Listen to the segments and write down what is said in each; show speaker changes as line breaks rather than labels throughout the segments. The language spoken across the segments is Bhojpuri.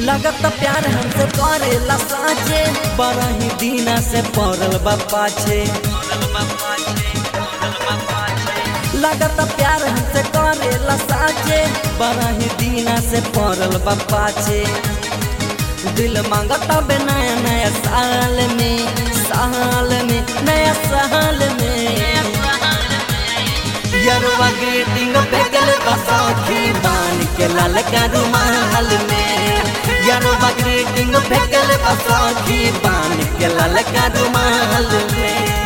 लगत प्यार हमसे करेला साचे बड़ा ही दीना से पड़ल बा पाछे लगत प्यार हमसे करेला साचे बड़ा ही दीना से पड़ल बा पाछे दिल मांगता बे नया नया साल में साल में नया साल में यरवा ग्रीटिंग बेगल बसाखी बान के लाल का रुमाल में यरवा ग्रीटिंग बेगल बसाखी बान के लाल का रुमाल में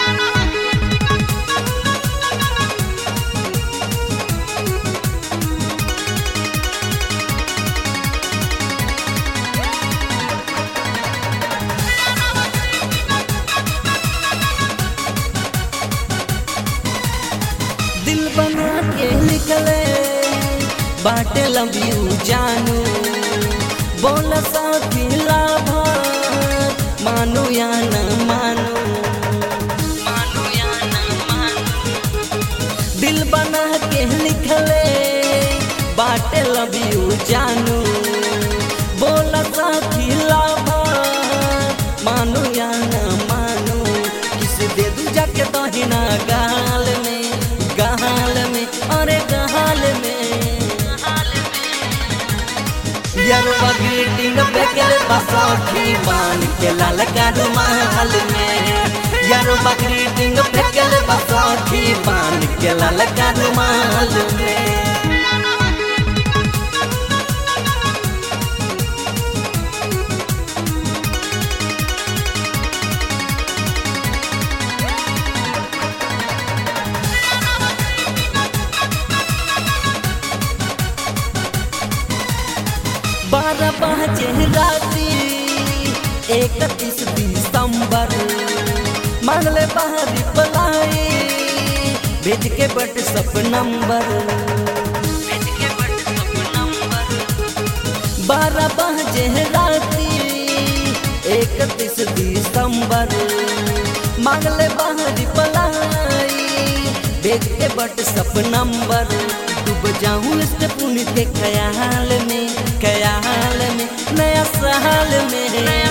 दिल बना के निकले बाटे लव यू जानू बोल साथी लाभ मानो या न मानो मानो या न मानो दिल बना के निकले बाटे लव यू जानू बोल साथी लाभ मानो या न मानो किस दे दू जाके दहिना गाल में गाल में अरे गाल में यरवा ग्रीटिंग बेगल बसाखी बान के लाल का रुमाल में यरवा ग्रीटिंग बेगल बसाखी बान के लाल का रुमाल में बारह बजे राती इकतीस दिसंबर मांगले बाहरी पलाई भेज के बट सब नंबर बारह बजे राती इकतीस दिसंबर मांगले बाहरी पलाई भेज के बट सब नंबर डूब जाऊं इस पुण्य के ख्याल में ख्याल में नया साल में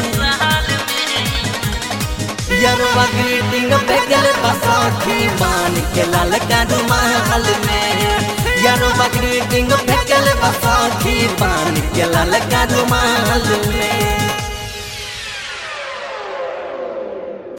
यरवा ग्रीटिंग बेगल बसाखी मान के लाल का रुमाल में यरवा ग्रीटिंग बेगल बसाखी मान के लाल का रुमाल